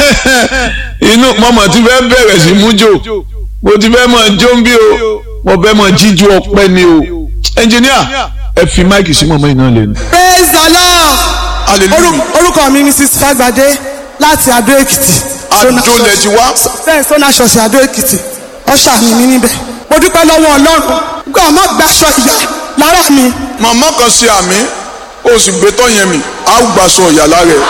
inú mọ́mọ́ ti fẹ́ bẹ̀rẹ̀ sí mújò mo ti fẹ́ mọ̀ jó ń bí o mo fẹ́ mọ̀ jíjú ọpẹ́ ni o ẹnjìníà ẹ fi máìkì sí mọ̀mọ́ iná lẹ́nu. praise the lord hallelujah Orú- orúkọ mi ni mrs fagbade láti adó èkìtì adólẹ̀ ti wá bẹ́ẹ̀ sọ́nà ṣọ̀ṣì adó èkìtì ọ̀ṣà mi ní níbẹ̀ mo dúpẹ́ lọ́wọ́ ọlọ́run gbọ́ ọmọ gbaṣọ ìyá lára mi màmá kan ṣe àmì ó sì gbé tọ́ yẹn mi á gbàsọ ìyá lára ẹ̀.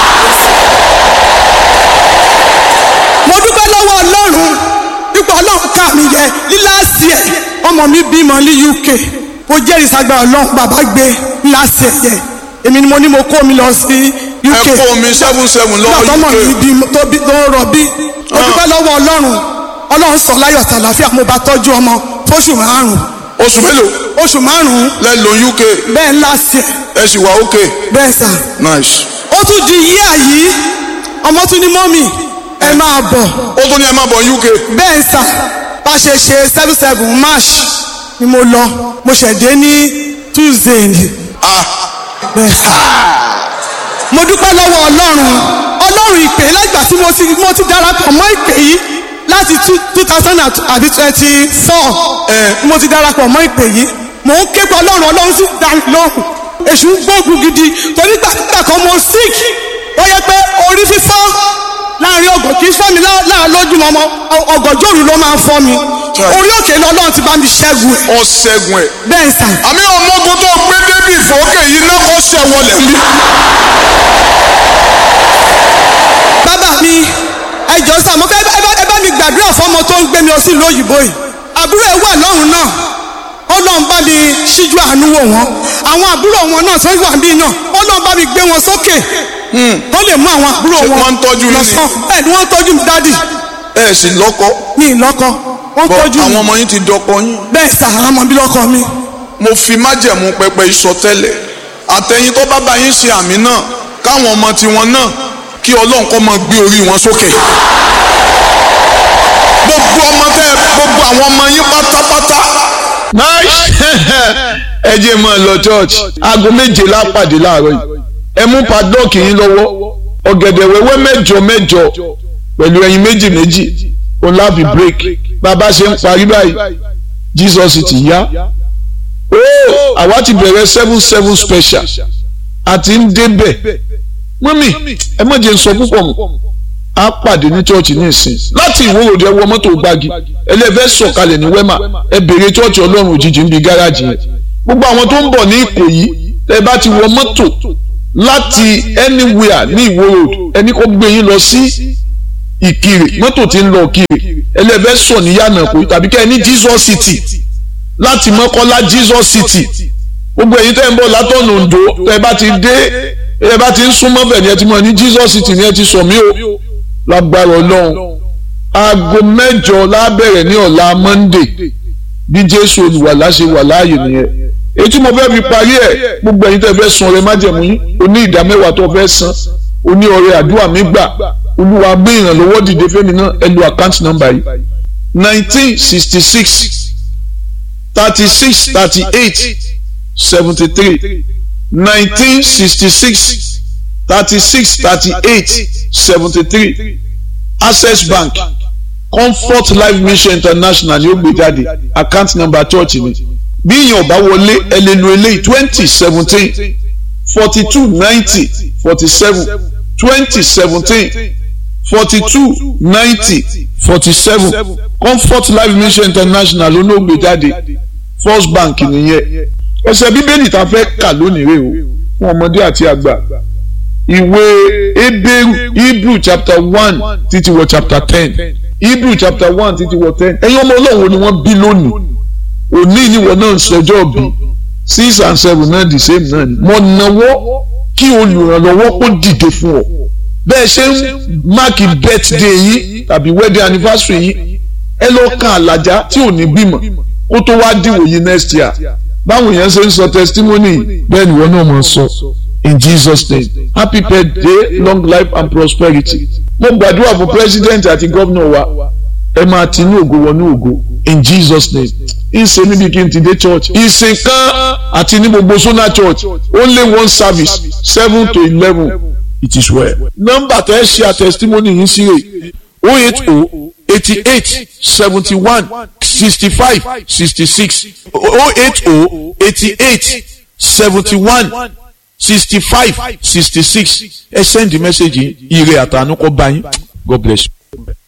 mo dúpẹ́ lọ́wọ́ ọlọ́run ipò ọlọ́run ká mi yẹ líláàsì ẹ̀ ọmọ mi bímọ ní uk mo jẹ́rìí sagbá ọlọ́run bàbá gbé líláàsì ẹ̀ yẹ èmi ni mo ní mo kó mi lọ sí ẹ uk kó omi seven seven náà lọ́wọ́ tọmọ mi uk bí tó bí tó rọ bí mo dúpẹ́ lọ́wọ́ ọlọ́run ọlọ́run sọ láyọ̀ tàlàfíà mo bá tọ́jú ọmọ fóṣù márùn-ún oṣù mélòó oṣù márùn-ún lẹ́lò uk bẹ́ẹ̀ ńlá sí ẹ̀ ẹ sì wà ok bẹ́ẹ̀ sà nice. ó tún di yíyà yìí ọmọ tún ní mọ́mì ẹ máa bọ̀ ó tún ní ẹ má bọ̀ uk bẹ́ẹ̀ sà bá ṣe ṣe seven seven march ni mo lọ mo ṣẹ̀dé ní tuesday ni ah bẹ́ẹ̀ sà mo dúpẹ́ lọ́wọ́ ọlọ́run ọlọ́run ìpè lágbà tí mo ti mo ti darapọ̀ mọ́ ìpè yìí láti two thousand àbí twenty four mo ti darapọ̀ mọ́ ìpè yìí mò ń ké pọ̀ ọlọ́run ọlọ́run sì dá mi lóhùn èṣù ń gbógun gidi torí gbàgbà kan mo sick ó yẹ pé orí fífọ́ láàrin ọgọ̀ kì í fọ́ mi lá- láàrin lójúmọ́ ọmọ ọgọ̀jọ́rù ló máa ń fọ́ mi orí òkè ni ọlọ́run ti bá mi ṣẹ́gun ẹ̀ ọ ṣẹ́gun ẹ̀. bẹ́ẹ̀ sà àmì ọmọogun tó gbé débi ìfowókè yìí náà kọ́ ṣẹ́ wọlé ń bí. bàbá mi ẹ jọ sá mo fẹ́ ẹ bá ẹ bá mi gbàdúrà fọmọ tó ń gbé mi lọ sí ìlú òyìnbó yìí àbúrò ẹ wà lọ́hùn náà ọlọ́run bá mi ṣíjú àánú wò wọ́n àwọn àbúrò wọn náà tó wà bí náà ọlọ́run bá mi gbé wọn sókè kó lè mú àwọn àbúrò Ṣé wọn wọ́n ń tọ́jú yín ni? lọ sàn bẹ́ẹ̀ ni wọ́n ń tọ́jú mi dádì ẹ sì lọ́kọ ní ìlọ́kọ wọ́n ń bọ́ tọ́jú àwọn mi ọmọ yín ti dọkọ yín. bẹ́ẹ̀ sà àwọn ọmọ bí lọ́kọ mi mo fi májẹ̀mú pẹpẹ ìsọtẹ́lẹ̀ àtẹ̀yìn tó bá bá yín ṣe àmì náà káwọn ọmọ tiwọn náà kí ọlọ́run kọ́ máa gbé orí wọn sókè. gbogbo ọmọ tẹ gbogbo àwọn ọmọ yín pátápátá. ẹ jẹ́ mọ́ ẹ lọ church aago méje lápàdé láàárọ̀ yìí ẹ mú padlọ́ọ̀kì yín lọ́wọ́ ọ̀gẹ̀dẹ̀ wẹ́wẹ́ mẹ́jọ mẹ́jọ pẹ̀lú ẹyin méjì méjì òun láàbì break bàbá ṣe ń parí báyìí Jesus ti yá ooo àwa ti bẹ̀rẹ̀ seven seven special àti ń débẹ̀ mọ́mì ẹ má jẹ́ n sọ púpọ̀ mọ́ a pàdé ní church ní ìsìn láti ìwòròdì ẹ wọ mọ́tò gbági ẹlẹ́fẹ́ sọ̀kalẹ̀ ní wẹ́mà ẹ bèrè church ọlọ́run òjijì ń bi gáràjì yẹn gbogbo àwọn tó ń bọ̀ ní ìkòyí ẹ bá ti wọ mọ́tò láti anywhere ní ìwòròdì ẹni kó gbé yín lọ sí ìkirè mọ́tò tí ń lọ ìkirè ẹlẹ́fẹ́ sọ̀ ní yànnà kò tàbí kẹ́ ẹ ní Jesus city láti mọ́kọ́lá Jesus city gbogbo ẹ̀yin tẹ́ ń bọ̀ látọ̀nà Oǹdó tẹ́ ẹ bá ti dé ẹ bá ti ń súnmọ́ bẹ̀ ni ẹ ti mọ̀ ní Jesus city ni ẹ ti sọ mí o lágbára Ọlọ́run aago mẹ́jọ lábẹ̀rẹ̀ ní ọ̀la Monday bí Jésù olùwàlà ṣe wà láàyè nìyẹn èyí tí mo fẹ́ fi parí ẹ̀ gbogbo ẹ̀yin tẹ́ fẹ́ san ọrẹ májẹ̀mú yín oní ìdá mẹ́wàá tó fẹ́ san oní ọrẹ àdúrà mi gbà Olúwa gbé ìrànlọ́wọ́ dìde fẹ́mi náà ẹ lo àkáǹtì nọ́mbà yìí nineteen sixty six thirty-six thirty-eight seventy-three nineteen sixty-six thirty-six thirty-eight seventy-three access bank comfort life mission international ni ó gbé jáde account number church ni bí èèyàn bá wọlé ẹ lè lo eléyìí twenty seventeen forty two ninety forty seven twenty seventeen forty two ninety forty seven comfort life mission international ló ló gbé jáde first bank nìyẹn ẹsẹ̀ bíbélì tá a fẹ́ kà lónìí rè o fún ọmọdé àti àgbà ìwé ebéru hebrew chapter one títí wọ chapter ten hebrew chapter one títí wọ ten ẹ̀yin ọmọ ọlọ́run ni wọ́n bí lónìí òní ìníwọ̀ náà ń sọjọ́ bí six and seven náà the same náà ni mo náwó kí olùrànlọ́wọ́ kó dìde fún ọ bẹ́ẹ̀ ṣe ń máàkì birthday yìí tàbí wedding anniversary yìí ẹ lọ kan àlàjá tí ò ní bímọ kó tó wá dìwò yìí next year báwo yẹn ṣe ń sọ testimony bẹ́ẹ̀ ni wọ́n náà máa sọ in Jesus name happy birthday long life and prosperity mo gbàdúrà fún president àti gómìnà wa ẹ máa ti ní ògo wọnú ògo in Jesus name ìṣe níbi kí n ti dé church ìsìn kan àti ní gbogbo sona church only one service seven to eleven it is well. nọ́mbà tẹ́ ẹ ṣe àtẹ̀sítímọ́nì yín sí rè o eight o eighty eight seventy one sixty five sixty six o eight o eighty eight seventy one sixty five sixty six ẹ send the message yìí ire àtànú kọ́ bá yín God bless you.